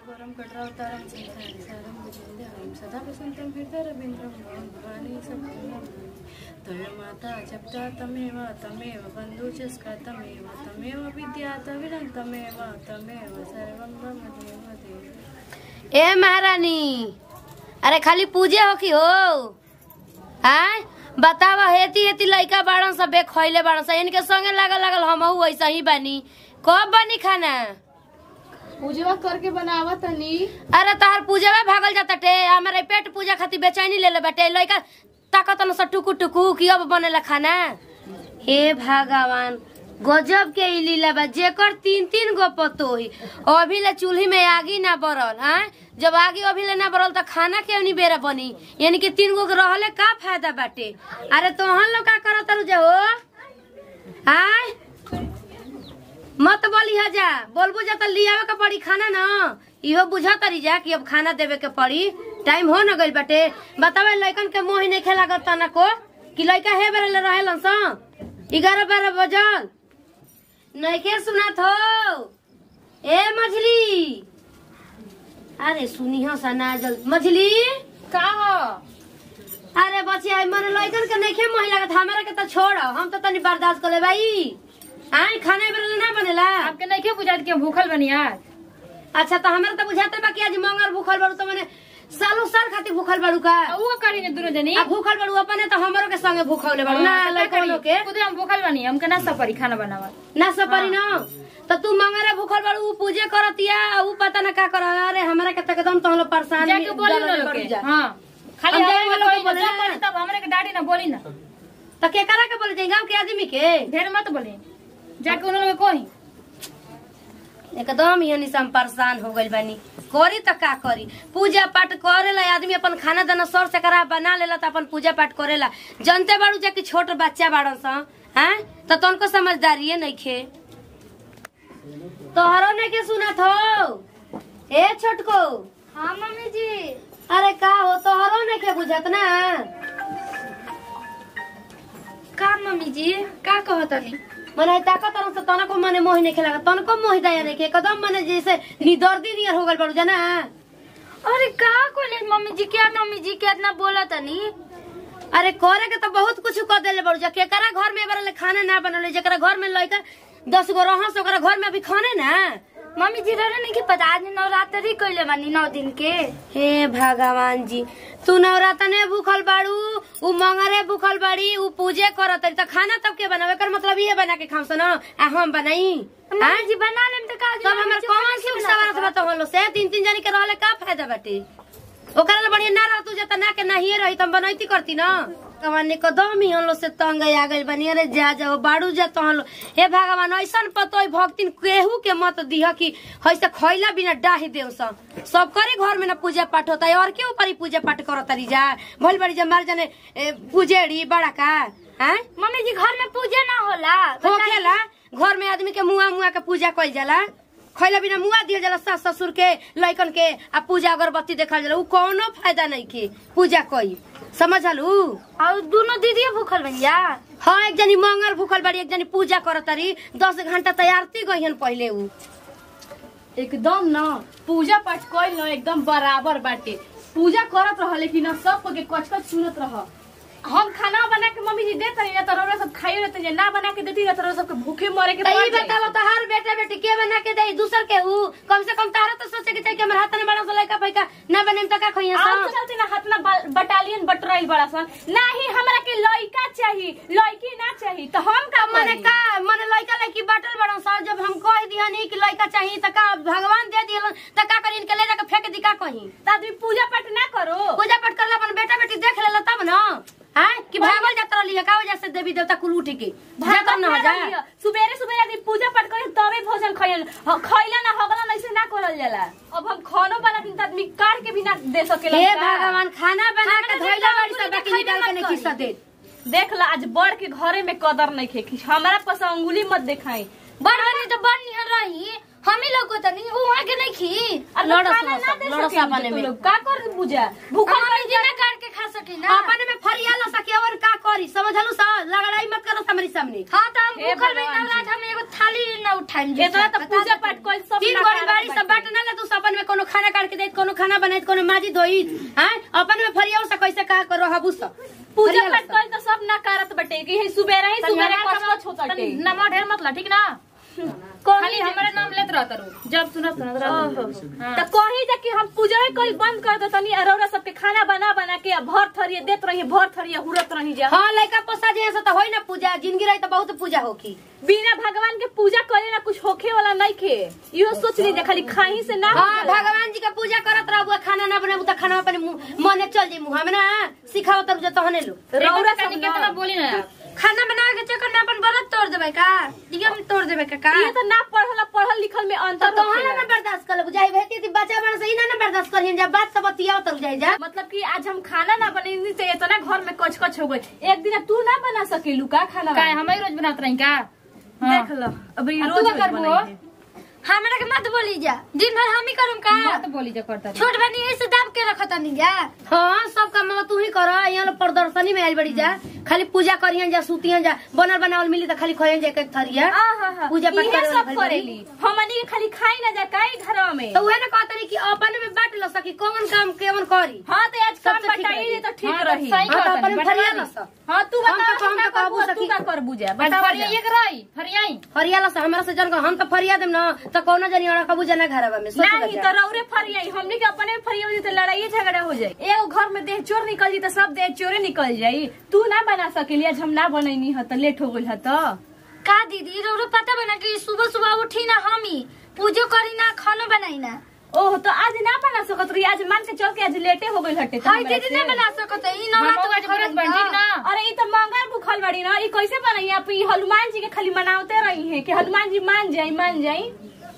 परम कटरावतारम संसारम भुजंध्याम सदा वसंतम हृदयरविंद्रम भवं भवानी सप्तम तयमाता जप्ता तमेव तमेव बन्धुचस्का तमेव तमेव विद्या तविरं तमेव तमेव सर्वं मम देव देव ए महारानी अरे खाली पूजे हो कि हो आय बतावा हेती हेती लइका बाड़न सब बे खइले बाड़न सब इनके संगे लागल लागल हमहू ऐसा ही बानी कब बनी खाना पूजवा करके बनावा तनी अरे तहार पूजा भागल जाता टे हमारे पेट पूजा खातिर बेचैनी ले ले बेटे लइका ताकत न स टुकु टुकु कि अब बनेला खाना हे भगवान गजब के ई लीला बा जेकर तीन तीन गो पतोही अभी ले चूल्ही में आगी ना बरल हाँ जब आगी अभी ले ना बरल तो खाना के नहीं बेरा बनी यानी कि तीन गो के रहले का फायदा बाटे अरे तोहन लोग का करत रु हो आय मत बोली हा जा बोलबू जा त लियावे के पड़ी खाना न इहो बुझा तरी जा कि अब खाना देवे के पड़ी टाइम हो न गइल बाटे बतावे लइकन के मोह नहीं खेला गत ना को कि लइका हे बेरे ले रहेलन स ग्यारह बारह बजल नहीं के सुनात हो ए मछली अरे सुनी हो सना जल मछली का हो अरे बचिया मन लइकन के नहीं खे मोह लागत हमरा के त छोड़ हम तो तनी बर्दाश्त कर ले भाई आय खाने बेरे ना बनेला आपके नहीं के बुझात के भूखल बनी आज अच्छा तो हमरा तो बुझाते बा कि आज मंगल भूखल बाड़ू तो मैंने सालों साल खातिर भूखल बाड़ू का वो करी ने दोनों जनी आ भूखल बाड़ू अपने तो हमरो के संगे भूखल बाड़ू ना लइकनो के खुद हम भूखल बनी हमके ना सपरी खाना बनावा ना सपरी ना तो तू मंगरे भूखल बाड़ू उ पूजे करतिया उ पता ना का कर अरे हमरा के तक एकदम तहलो परेशान जाके बोली ना लोग के हां खाली हम हम जाके लोग लोग के बोले जब ना। बोली तब हमरे के डाडी ना बोली ना तो के करा के बोले जाई गांव के आदमी के ढेर मत बोली जाके उन लोग के कोही एकदम यानी से हम परेशान हो गइल बानी करी त का करी पूजा पाठ करेला आदमी अपन खाना दाना सर से करा बना लेला त अपन पूजा पाठ करेला जनते बाड़ू जे कि छोट बच्चा बाड़न स हैं त तनको समझदारी नहीं खे तोहरो ने के सुनत हो ए छोटको हां मम्मी जी अरे का हो तोहरो ने के बुझत ना का मम्मी जी का कहतनी मने ताकत तरह से तनको मने मोह नहीं खेला तनको मोह दया नहीं के एकदम मने जैसे निदर्दी नियर हो गइल बाड़ू जाना अरे का कोले मम्मी जी क्या मम्मी जी क्या इतना बोला तनी अरे करे के तो बहुत कुछ कर देले बड़ू जा केकरा घर में एबार ले खाना ना बनले जेकरा घर में लइका दस गो रह से ओकरा घर में अभी खाने ना मम्मी जी रहे नहीं कि पता आज नवरात्रि कइले बानी नौ दिन के हे भगवान जी तू नवरातने भूखल बाड़ू उ मंगरे भूखल बाड़ी उ पूजे करत त खाना तब के बनावे कर मतलब ये बना के खाम सन आ हम बनाई मम्मी जी बना लेम त का तब हमर कौन सुख सवार से बताओ से तीन तीन जनी के रहले का फायदा बाटे ओकरा ले बढ़िया ना रहतू जत ना के नाहिए रही तम बनैती करती ना भगवान कदम ही हम लोग से तंग आ गइल बनी अरे जा जाओ बाड़ू जा तो हम लोग हे भगवान ऐसन पतोय भक्तिन केहू के मत दिह कि हैसे खैला बिना डाही देव सब सब करे घर में ना पूजा पाठ होता है और के ऊपर ही पूजा पाठ करत रही जा भइल बड़ी जा मार जाने ए, पूजेड़ी बड़ा का हैं मम्मी जी घर में पूजा ना होला होखेला घर में आदमी के मुआ मुआ के पूजा कइल जाला खैला बिना मुआ दिया जाला सास ससुर के लइकन के आ पूजा अगरबत्ती देखल जाला उ कोनो फायदा नहीं के पूजा कई समझलू और दोनों दीदी भूखल बनिया हाँ एक जनी मंगल भूखल बाड़ी एक जनी पूजा करत तारी दस घंटा तैयारती गईहन पहले उ एकदम न पूजा पाठ कइल न एकदम बराबर बाटे पूजा करत रह लेकिन न सब को के कच कच सुनत रह हम खाना बना के मम्मी जी देत रही ना तो रौरा सब खाई रहते जे ना बना के देती ना तो रौरा सबके भूखे मरे के तई पड़ जाई। बताओ तो हर बेटा बेटी के बना के दई दूसर के हु कम से कम तारा तो सोचे के चाहिए कि हमर हाथ में बड़ा सा लइका फैका ना बने त का खइया आप तो सा चलते ना हाथ में बल- बटालियन बटराइल बड़ा सन नाही हमरा के लइका चाहिए लड़की ना चाहिए तो हम का मने करी? का मने लइका लइकी बाटल बड़ा सा जब हम कह दिहनी कि लइका चाहिए त का भगवान दे दिहलन त का करी इनके ले जाके फेंक दी का कहीं तो आदमी पूजा पाठ ना करो पूजा पाठ करला अपन बेटा बेटी देख लेला तब न हैं कि भागल जात रहली है का वजह से देवी देवता कुल उठ के जात न हो जा सुबेरे सुबेरे आदमी पूजा पाठ करे तबे भोजन खइल ह- खइला ना हगला ऐसे ना करल जाला अब हम खानो बना दिन आदमी काट के भी ना दे सकेला हे का? भगवान खाना बना के खाना धइला बना बाड़ी के सब बाकी खाइले निकाल के मत नहीं करी। खिस्सा दे देख ला आज बड़ के घरे में कदर नहीं खे कि हमारा पास अंगुली मत दिखाई बड़ बनी तो बड़ निहर रही हम ही लोग को तनी वहां के नहीं खी और लड़ो लोग खाना सब, ना दे लड़ो सकेंगे सब अपने तो में। लोग का कर पूजा भूखा मम्मी जी ना काट के खा सकी ना अपने में फरियाला सके और का करी समझलू सा लड़ाई मत करो हमारे सामने हाँ तो हम हे भूखल में भगवान नवरात हम एगो थाली ना उठाएं इतना तो पूजा पाठ कोई सब तीन ना गोड़ी करत बाड़ी सब बाटे। बाट ना ले तू सपन में कोनो खाना काट के देत कोनो खाना बनाइत कोनो माजी धोइत हैं अपन में फरिया से कैसे का करो हबू सब पूजा पाठ कल तो सब ना करत बटे कि हे सुबेरे ही तनी सुबेरे हमारा कच कच होता तनी टे नमक ढेर मत ला ठीक ना खाली हमारे नाम लेत रहत रू जब सुनत सुनत रहत हाँ। तो कही जा कि हम पूजा कल बंद कर दे तनी अरौरा सबके खाना बना बना के आ भर थरिए देत रही भर थरिए हुरत रही जा हां लइका पोसा जे से त होई ना पूजा जिंदगी रही त बहुत पूजा होकी बिना भगवान के पूजा करे ना कुछ होखे वाला नहीं खे इहो सोच लीजिए खाली खाही से ना हां हो जाला। भगवान जी का पूजा करत रहबू खाना ना बनाबू त खाना अपने मुंह- मने चल जी मुंह में ना सिखाओ तब जे तहने लो रौरा कनी सब कितना ना। बोली ना आप। खाना बनावे के चक्कर में अपन व्रत तोड़ देबै का नियम तोड़ देबै का का ये तो ना पढ़ल पढ़ल लिखल में तो अंतर तोहरा होखेला। ना बर्दाश्त कर लेबू जाई भेती ती बच्चा बन से ई ना ना बर्दाश्त करियन जा बात सब बतियाओ तब जाई जा मतलब कि आज हम खाना ना बनेनी से इतना घर में कच कच हो गई एक दिन तू ना बना सकेलू का खाना का हम ही रोज बनात रही का हाँ। देख लो अभी आ, रोज तू का रोज करबू बनाई है। हमरा के मत बोली जा दिन भर हम ही करूम का मत बोली जा करता रही। छोट बनी ऐसे दाब के रखत नहीं जा हाँ सब काम तू ही कर यहाँ लोग प्रदर्शनी में आइल बड़ी जा खाली पूजा करियन जा सुतियन जा बनल बनावल मिली त खाली खयन जा के थरिया आहा, पूजा पाठ इहे करे वाला सब भइल करेली हमनी के खाली खाई ना जा काई घर में तो उहे ना कहतनी कि अपन में बांट ल सकी कौन काम केवन करी हाँ तो आज काम सबसे ठीक बताई रही। तो ठीक हाँ, तो रही सही हाँ, तो कहतनी, अपन में बटवा फरिया दी। ल सब हाँ तू हम बता तो- हम तो कहबू तू सकी। का करबू जा आज बताओ फरिया एक रही फरियाई फरिया ल हमरा से जन हम तो फरिया देम ना तो कौनो जनी अड़ा कबू जना घरवा में सोच नहीं तो रौरे फरियाई हमने के अपने में फरिया हो जाई तो लड़ाई झगड़ा हो जाए एगो घर में देह चोर निकल जी तो सब देह चोरे निकल जाई तू ना बना सकेली आज हम ना बनैनी ह त लेट हो गइल ह त का दीदी रोरो पता बना कि सुबह सुबह उठी ना हम ही पूजो करी ना खानो बनाई ना ओह तो आज ना बना सकत रही आज मान के चल के आज लेटे हो गइल हटे हाय दीदी ना बना सकत है ई नवा हम तो आज व्रत बन ठीक ना अरे ई तो मंगल भूखल बड़ी ना ई कैसे बनाई आप ई हनुमान जी के खाली मनावते रही है कि हनुमान जी मान जाई मान जाई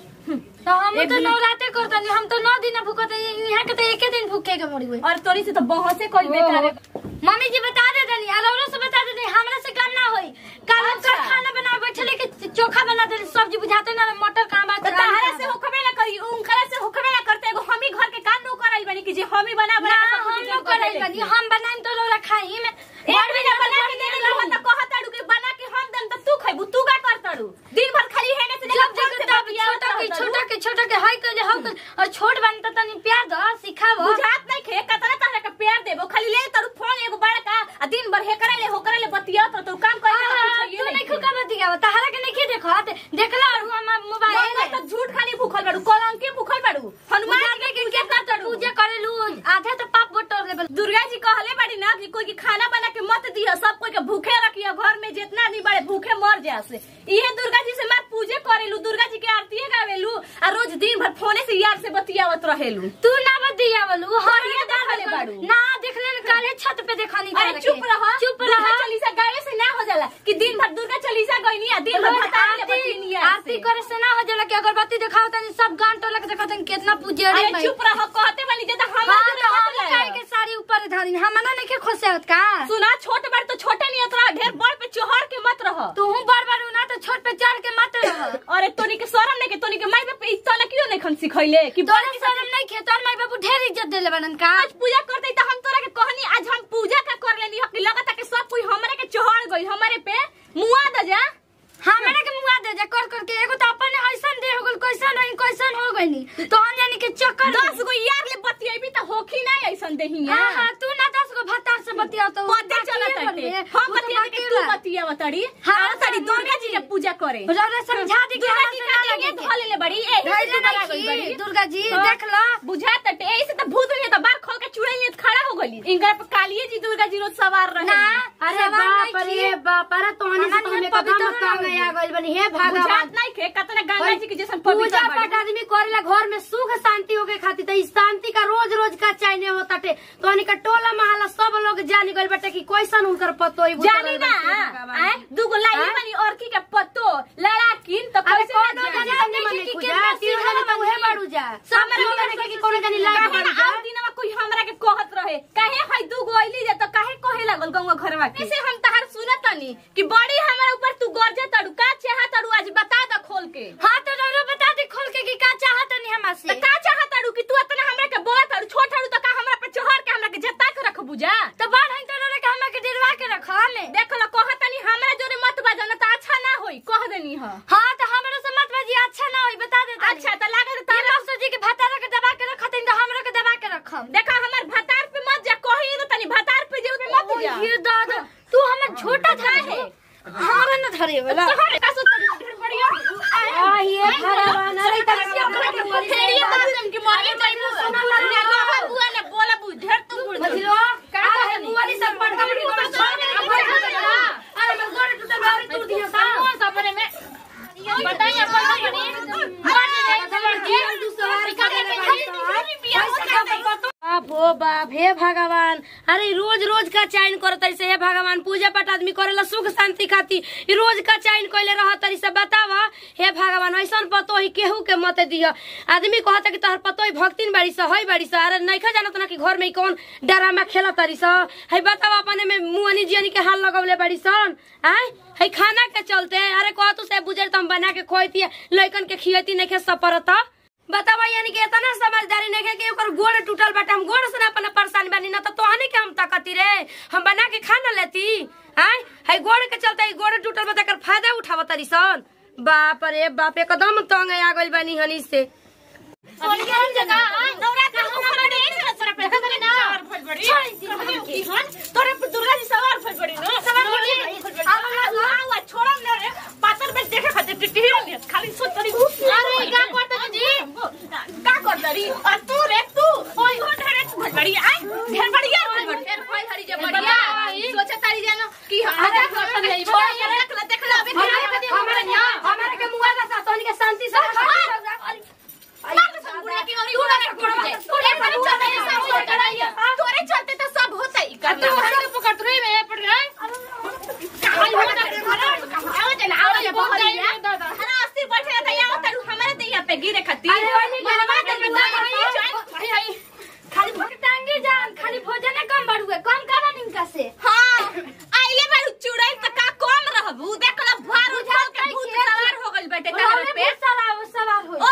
तो हम तो नवराते करतनी हम तो नौ दिन भूखत है यहाँ के तो एके दिन भूखे के मरी हुई और तोरी से तो बहसे कोई बेकार है। मम्मी जी बता दे दनी और औरों से बता दे दनी हमरा से काम ना होई कल हम अच्छा। कल खाना बना बैठले के चोखा बना दे सब्जी बुझाते ना मटर का बात तो तहरा से होखबे ना करी उनकरा से होखबे ना करते एगो हम ही घर के काम नो करल बनी कि जे हम ही बना ना बना हम लोग करल बनी हम बनाएम तो लोग खाई में एक महीना बना के देने लहो त कहत अड़ू के बना के हम देन त तू खइबू तू का करतड़ू दिन भर खाली हेने से जब लेकर जब तब छोटा के छोटा के छोटा के हाय कहले हम और छोट बनी त तनी प्यार द सिखावो बुझात नहीं खे कतना तरह के प्यार देबो खाली ले तड़ू फोन एगो बड़का आ दिन भर हे करे ले हो करे ले बतिया तो तू काम कर तू नहीं खुका मत दिया तहरा के नहीं देखत देखला और हम मोबाइल तो झूठ खाली भूखल बाड़ू कलंकी भूखल बाड़ू हनुमान जी के पूजा करतड़ू पूजा करेलू आधा तो पाप बटोर लेबल दुर्गा जी कहले बाड़ी ना कि कोई के खाना बना के मत दियो सब कोई के भूखे रखियो घर में जितना आदमी बड़े भूखे मर जासे इहे दुर्गा जी से मार पूजे करेलू दुर्गा जी के आरती गावेलू आ रोज दिन भर फोने से यार से बतियावत रहेलू तू ना बत दिया बोलू और ये देखले बाड़ू। ना देखले न काले छत पे देखनी अरे चुप रह चुप दुर्गा रह चालीसा गावे से ना हो जाला कि दिन भर दुर्गा चालीसा गईनी आ दिन भर भतारी ले बतिनी आरती आरती करे से ना हो जाला कि अगरबत्ती दिखाओ तनी सब गांठ टोलक देखो तनी कितना पूजेड़ी अरे चुप रह कहते वाली जे हम हां तो हम काहे के साड़ी ऊपर धारी हमना नहीं के खोसे होत का सुना छोट बड़ तो छोटे नहीं उतरा ढेर बड़ पे चोहर के मत रह तू बार बार ना तो छोट पे चढ़ के मत रह अरे तोनी के शरम नहीं के तोनी के माई बाप पे इतना क्यों नहीं खन सिखैले कि तोरे शर्म नहीं खे तोर माई बाबू ढेर इज्जत देले बनन का आज पूजा करते तो हम तोरा के कहनी आज हम पूजा का कर लेनी हकी लगता कि सब कोई हमरे के चढ़ गई हमारे पे मुआ द जा हमरा के मुआ दे जा कर कर के एगो तो अपन ऐसन दे हो गल कैसन रही कैसन हो गइनी तो हम जानी के चक्कर दस गो यार ले बतियेबी त होखी ना ऐसन देहिया हां हां तू ना दस गो भत्ता से बतिया तो पते चलत हटे हम बतिया के तू बतिया तड़ी हाँ, हां तड़ी हाँ, दुर्गा जी के पूजा करे रौरा समझा दी कि दुर्गा हमरा जी से का ना देंगे लगे धोले ले बड़ी ए धैर्य नहीं की, दुर्गा जी, देख लो। बुझा तटे ऐसे त भूत हुई त बार खोल के चुड़ैल ने खड़ा हो गली इनका पे कालिए जी दुर्गा जी रोज सवार रहे ना अरे बाप रे बाप अरे तोहनी से तो हम एकदम का गया गइल बनी हे भगवान बुझात नहीं खे कतना गंगा जी के जैसन पवित्र पूजा बाड़ी। पाठ आदमी करेला घर में सुख शांति होके खातिर त इस शांति का रोज रोज का चाहिए होता टे तोहनी का टोला महला सब लोग जानी गइल बाटे कि कैसन उनकर पतो ही जानी ना आए दूगो लाई हाँ? बनी और की के पत्तो लड़ाकिन तो अरे कैसे कौन ना जानी जानी? जानी मने कि पूजा कितना तीन सीधा जानी तो उहे बनी। बाड़ू जा हमरा सब के लोग के कोनो जानी लाग काहे बाड़ू ना जा आउ दिनवा कोई हमरा के कहत रहे काहे हई दूगो आइली जा त काहे कहे लागल गौवा घरवा के कैसे हम तहार सुनत तनी कि बड़ी हमरा ऊपर तू गरजे तड़ू का चाह तड़ू आज बता द खोल के हां तो रौरा बता दे खोल के कि का चाहत नहीं हमरा त से का चाह तड़ू कि तू इतना हमरा के बोला तड़ू छोट तड़ू त का हमरा पे चढ़ के हमरा के जता के रख बुझा तो बाढ़ है तो रौरा के हमरा के डरवा के रखा में देख लो कह तनी हमरा जोरे मत बजा ना त अच्छा ना होई कह देनी ह हां तो हमरा से मत बजी अच्छा ना होई बता दे अच्छा त लागत तारा तारा सो जी के भत्ता के दबा के देखा हमार भतार पे मत जा कही तो तनी भतार पे जे मत जा ये दादा तू हमर छोटा था है हमारा न धरे वाला तोहरे का सुत ढेर बढ़िया आ ये भगवान अरे तक फेरी बात की मरी गई सुना लगा बुआ ने बोला बु ढेर तू बुड़ बजिलो का है बुआरी सब पटका पटकी गोड़ छोड़ अरे मैं गोड़ टूटल बारी तू दियो सा सपने में बताइए अपन बनी मर जाए दूसरा बाप हो बाप हे भगवान अरे रोज रोज का चैन करत से हे भगवान पूजा पाठ आदमी करेला सुख शांति खातिर ई रोज का चैन कइले रह तरी से बतावा हे भगवान ऐसन पतो ही केहू के मत दिह आदमी कहता कि तोहर पतो ही भक्तिन बाड़ी सा हई बाड़ी सा अरे नइखा जानत ना कि घर में ई कौन डरामा खेला तरी सा हई बतावा अपने में मुअनी जियनी के हाल लगौले बाड़ी सन आय हई खाना के चलते अरे कह तू से बुझर तुम बना के खोइती लइकन के खियती नइखे सपरत बतावा यानी कि इतना समझदारी नहीं है कि ओकर गोड़ टूटल बाटे हम गोड़ से ना अपना परेशान बानी ना तो तोहनी के हम ताकती रे हम बना के खा ना लेती आय हई गोड़ के चलते हई गोड़ टूटल बा तकर फायदा उठाव तरी सन बाप रे बाप एकदम तंग आ गइल बानी हनी से तोरे पे दुर्गा जी सवार फल पड़ी नो सवार पड़ी आवा छोड़म ना रे पातर में देखे खातिर टिटी खाली सोच तरी अरे का करता जी का करता री और तू रे तू ओए हो ढेरे फल पड़ी आई ढेर बढ़िया फल पड़ी ढेर फल हरी जे बढ़िया सोचा तारी जानो कि आधा करता नहीं छोड़ के देख ले देख ले अभी हमारे हमारे के मुआ का साथ तोहनी के शांति से तोरे चलते तो सब होता ही पकड़ तू में पड़ गया गिरे खाली भोग टांगे जान खाली भोजन कम बढ़ुए कम करा निका से सवार सवार सवार हो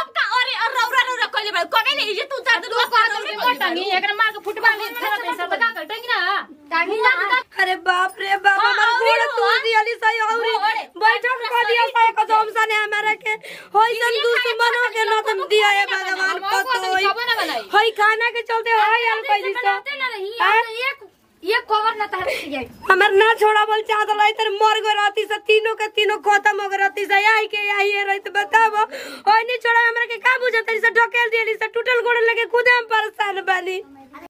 अरे बाप रे बाप हमार गोड़ तोड़ दियली सही औरी बैठक कर दिया सही एकदम सने हमारे के होइसन दुश्मनों के न तुम दिया है भगवान पतो होई खाना के चलते होई आल कैली सा बनाते ना रही एक एक कवर ना तार जाए हमर ना छोड़ा बोल चाहत रही तर मर गो रहती से तीनों के तीनों खत्म हो गए रहती से आई के आई है रही बताबो होई नहीं छोड़ा हमरा के का बुझत रही से ढकेल दियली से टूटल गोड़ लेके खुद हम परेशान बानी